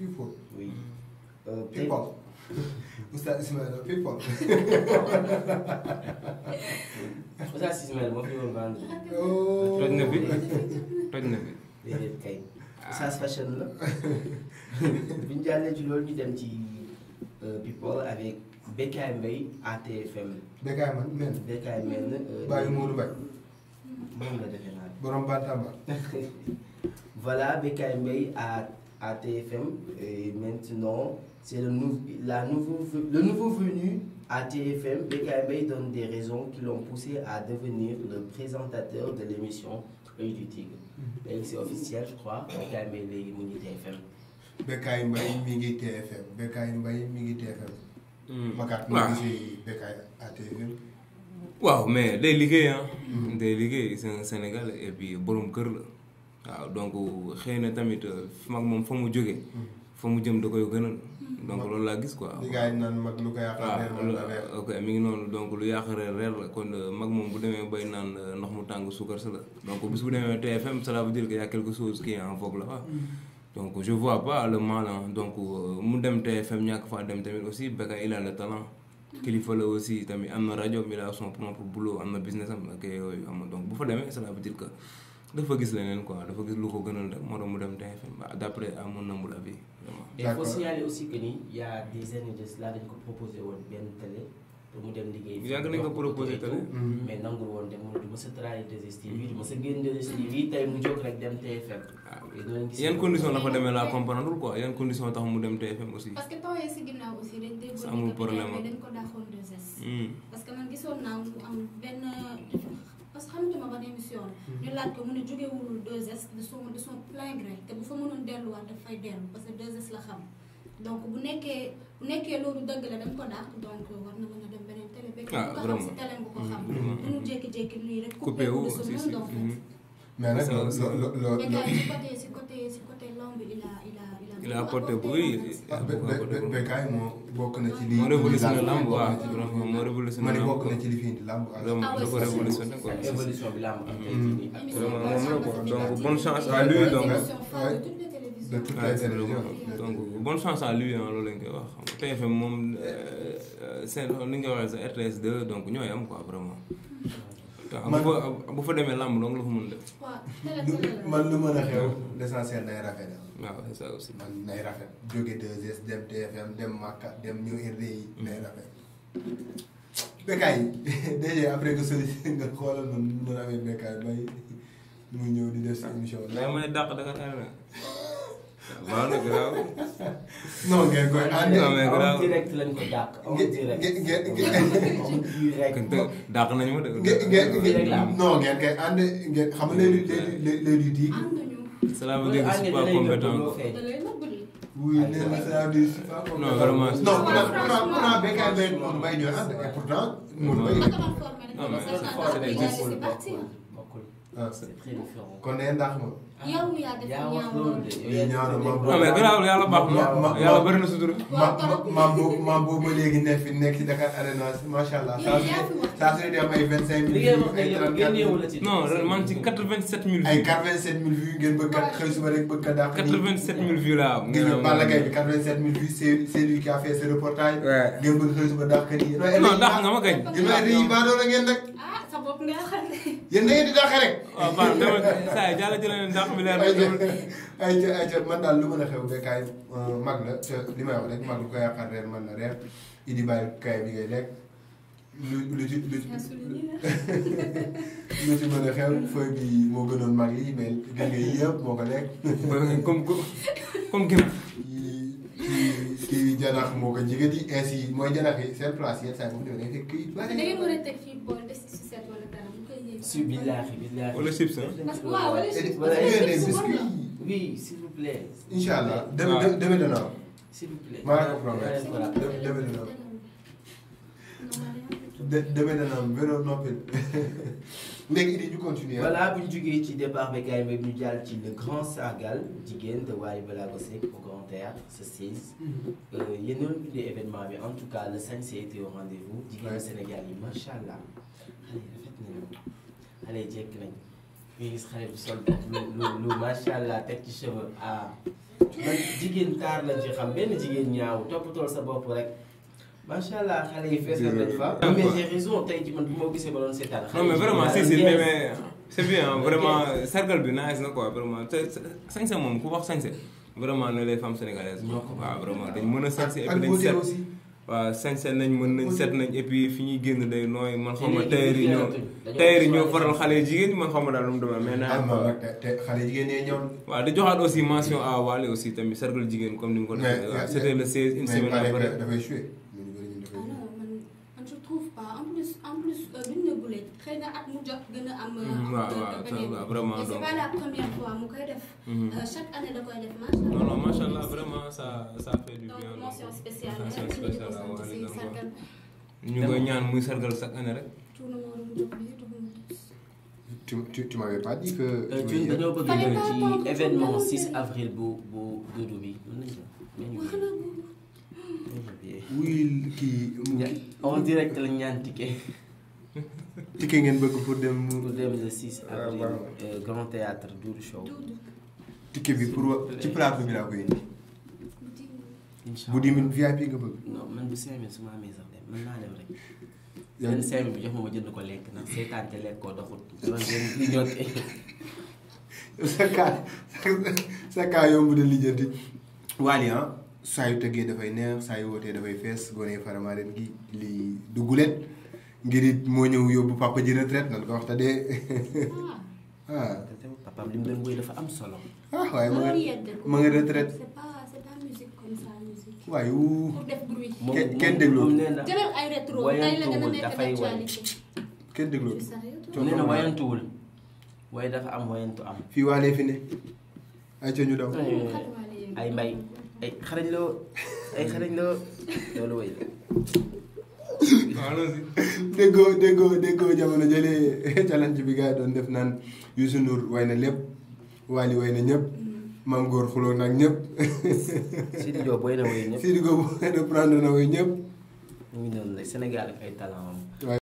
people oui. Euh, tey- people Oustaz Ismaïla people Oustaz Ismaël moo fi woon vendre. oh toj na fi toj na fi déedéet kay. Oustaz fashion la. bu ñu jàllee ci loolu ñu dem ci euh, people avec Bécaye Mbaye ATFM. Bécaye man men Bécaye mel euh, bàyyi Modou Mbaye moom la defee naa. borom Bantamba Voilà, Bécaye Mbaye à, à TFM. Et maintenant, c'est le, nou- la nouveau, le nouveau venu à TFM. Bécaye Mbaye donne des raisons qui l'ont poussé à devenir le présentateur de l'émission Œil du Tigre. Et c'est officiel, je crois. Bécaye Mbaye léegi mu ngi TFM. Bécaye Mbaye mi ngi TFM Bécaye Mbaye mi ngi TFM Makat mi waaw ngi si Bécaye à TFM waaw mais day liggéey ah. day liggéey c'est un Sénégalais et puis borom kër la. waaw donc xëy na tamit fi mag moom fa mu jógee. fa mu jëm da koy gënal. donc loolu laa gis quoi. li gars yi naan mag lu ko yàqal waaw reer la reer ok mi ngi noonu donc lu yàq reer reer la kon mag moom bu demee bay naan ndox mu tàng suukar sa la donc bis bu demee TFM cela veut dire que y a quelque chose qui est en vogue là donc je vois pas le mal hein. donc mu dem TFM ñàkk faa dem tamit aussi Bécaye il a le talent kilifa la aussi tamit am na rajo il a son propre boulot am na business am ak yooyu am na donc bu fa demee cela veut dire que dafa gis leneen quoi dafa gis lu ko gënal rek moo tax mu dem TFM bah, d'après à mon humble avis vraiment. Et il faut D'accord. signaler aussi que ni il y a des années de cela dañ ko proposé woon benn télé pour mu dem liggéey. Yàgg nañ ko proposé télé. Mhm. mais nangul woon dem mu ne du ma sa trahir 2STV du ma sa génn 2STV tey mu jóg rek dem TFM. et doo leen gis yan condition la fa demee laa comprendre quoi yan condition tax mu dem TFM aussi. parce que temps yii si ginnaaw aussi dañ déggoon Ça amul ni que problème Bécaye am. dañ ko daaxoon 2S. Hmm. parce que man gisoon naa mu am benn parce que xamatuma ban émission la. ñu laaj ko mu ne jógewul 2S de son de son plein gré te bu fa mënoon delluwaat dafay dellu parce que 2S la xam donc bu nekkee bu nekkee loolu dëgg la dañ ko daax donc war na mën a dem beneen télé. Bécaye Ah, bu ko xam si vraiment. télé nga ko xam. vraiment. mënu jékki-jékki nii rek. coupé wu de ce aussi si. monde, en fait. Mhm. mais nag Ça, lo ça. lo lo Bécaye si côté si côté si côté lamb il a il a il a. Il a apporté beaucoup oui. en fait. ah Bé- Bé- Bé- Bécaye moo bokk na ci li moo révolutionné lamb bokk waaw na ci li- vraiment moo révolutionné ma ne lamb bokk quoi. na ci li fi indi lamb ak- vraiment Ah ouais, da ko c'est révolutionné quoi. ak évolution bi laa am am tey jii nii ak Vraiment, Émission moom la quoi. phare Donc, de bonne chance à lui, donc, Émission phare ouais. de toutes les télévisions. de toutes Ouais, les c'est télévisions vraiment- donc bonne chance à lui ah loolu lañ koy wax xam nga TFM moom euh, seen li nga waxee sa RTS 2 donc ñooy am quoi vraiment. te bu Man- fa bu fa demee lamb donc la fa mën def. waaw télé télé la. man lu mën a xew l'essentiel nay rafet waaw c'est ça aussi. man nay rafet jóge 2S dem TFM dem Makka dem ñëw RDI nay rafet Bécaye déjà après que soli nga xoolal man nu mën a amee Bécaye bay mu ñëw di def sa émission mais may dàq Dakar Arena. waaw nag grave. non ngeen koy ànd Non, mais en grave. direct lañ ko dàq en Nge- direct nge- nge- nge- en direct kon te dàq nañu ma de. ngeen ngeen Fii rek la am. non ngeen koy ànd ngeen xam nga léegi léegi léegi di ànduñu. cela veut dire que je suis pas compétent quoi. da lay nëbbali. oui nee na ça veut dire c'est pas comme Non, ça. vraiment, c'est- non pourtant pourtant pourtant Bécaye Mbaye Modou Mbaye ñooy ànd et pourtant Modou ma Mbaye ko doon formé rek. Non, mais c'est ça, force donc, est il a existante. laissé partir. bokkul ah c'est très différent kon nee ndax ma yow yaa def yaa wax ñaaw loolu loolu. de Lii ñaaw na ma non mais grave yàlla baax na Ma- ma- yàlla ma- bëri na sutura. ma ma maam boobu maam boobu ba léegi nekk fi nekk ci Dakar Arena macha allah saa su yaa fi ne wax. saa su ne di am ay vingt cinq li mille ngay vues wax ne ay yow trente génneewu la quatre ci non ren man ci 87000 ay vues. quatre vingt sept mille vues ngeen bëgg kat xëy suba rek bëgg kat dàq nii 87000 vues laa am. gis nga Balla Gaye bi quatre vingt sept mille vues c'est c'est lui qui a fait ce reportage Ouais. ngeen bëgg xëy suba dàq nii non dàq nga ma kañ. yéen ay yi baadoo la ngeen rek ah sa bopp nga xam ne. yéen da ngeen di dàqe rek waaw baax na dama saa yi jàll jëlee leen dàq bi leer na ñëwul. ay ca ay ca man daal lu mën a xew Bécaye mag la te li may wax rek mag lu ko yàqal reer man la reer idi bàyyi kaay bi ngay lekk lu lu ci lu ci yaa souligné. lu ci mën a xew feuille bi moo gënoon mag yi mais gën nga yii yëpp moo ko lekk comme comme gim. kii kii kii janax moo ko jigéen yi ainsi mooy janax yi seen place yenn saa yi bu ñu demee fekk kii parce que da ngeen war a teg fii bool def si sucette wala dara mu koy yëg. si billaahi billaahi Wala chips, hein. Parce que waaw, wala chips. Voilà, Parce que yéen des chips biscuits bon oui s'il vous plaît incha allah deme waaw. deme dana am s'il vous plaît maa la ko promet. yaa leen ko laaj. Dem- demee dina am. Non, de deme dana am vélo noppil léegi idi ñu continuer voilà bu ñu jógee ci départ Bécaye Mbaye ñu jàll ci le grand sargal jigéen de Wally Ballago Seck au Grand Théâtre ce 16 yéen ñoo bindee événement bi en tout cas le sañse était au rendez-vous jigéenu Ouais. Sénégal yi macha allah xale yi rafet nañu xale yi jekk nañ ñu gis xale bi sol lu lu lu macha allah teg ci cheveux à man jigéen taar lañ ci xam benn jigéen ñaaw toppatool sa bopp rek macha allah xale yi fees nañ fa. Ouais. mais j'ai raison tey jii man bu ma gisee ba doon seetaan. non mais vraiment si si mais mais c'est bien vraiment sargal bi nice na quoi vraiment te sañse moom ku wax sañse vraiment ne les femmes sénégalaises ñoo ko waaw vraiment dañ mën a sañse et ak puis dañ beauté set aussi. waaw sañse nañ mën nañ set nañ et puis fi ñuy génn day nooy man xaw ma léegi tailleur yi ñoo dañoo tailleur yi ñoo choisir faral xale yu jigéen ñi man xaw ma daal lu mu demee mais ah naa non nag te te xale jigéen ñee ñëw. waaw di joxaat aussi mention à Wally aussi tamit sargal jigéen comme ni mu ko defee waaw c'était le 16 une mais semaine pare après que dafay joué. ñu bëri ñu ah dafay non man man je trouve pas en plus en plus duñ ne gulee xëy na at mu jot gën a am. Mhm, waaw, waaw, ça va, vraiment, et c'est donc. pas la première fois mu koy def. Mhm. Euh, chaque année da koy def macha allah. non non macha allah vraiment ça ça fait du donc bien mention spéciale mention rek ñu di ko spéciale à sant Wally si donc sargal ñu ngi koy ñaan muy sargal chaque année rek tuuna moo doon jóg bi tuuna moo doon. tu tu tu m'avais pas dit que. tu Thioune voulais- dañoo bëgg Fallait ñëw pas ci attendre événement tout le 6 monde. avril bu bu Doudou bi. mën nañu ko mën nañu wax ko. na boobu. oui kii. Ña- en direct la ñaan ticket ticket ngeen bëgg pour dem. pour dem le 6 Ah, avril waaw. euh, Grand Théâtre Doudou Show. Doudou. ticket bi pour wa- ci plateau bi laa koy indi. incha bu 10 000 VIP nga bëgg. non man bu 5000 su ma amee sax dem mën naa dem rek. yaa benn ngi 5000 bi jox ma ma jënd ko lekk ndax seetaan te lekk koo doxul. dama gën di ñote. sa kaa sa kaa yomb de lijjanti. Wally ah saa yu tëggee dafay neex saa yu wootee dafay fees gone Faramareen gi lii du gulet ngir it moo ñëw yóbbu papa ji retraite nan ko wax te dee ah. ah papaam li mu doon woy dafa am solo. ah waaye ma nga loolu yedde ko. ma nga retraite c'est pas c'est pas musique comme ça musique. waaye wuu pour def bruit. moom Kenn- moom- kenn déglu. moom nee na jëlal ay rétro tey la gën a wayantuwul nekk dafay way. d'actualité. kenn dégloo C'est sérieux, toi? Coono nee na ma- wayantuwul waaye dafa am wayantu am. fii waalee fi ne ay ca ñu daw ay mbay ay xarañ loo ay xarañ loo loolu way la. waaw allons-y déggoo déggoo déggoo jamono jëlee challenge bi gars yi doon def naan Youssou Ndour way na lépp Wally way na ñëpp Mame Góor xuloo nag ñëpp Sidi Diop way na way ñëpp Sidi Go reprendre na way ñëpp mu ngi noonu la Sénégal ak ay talent am.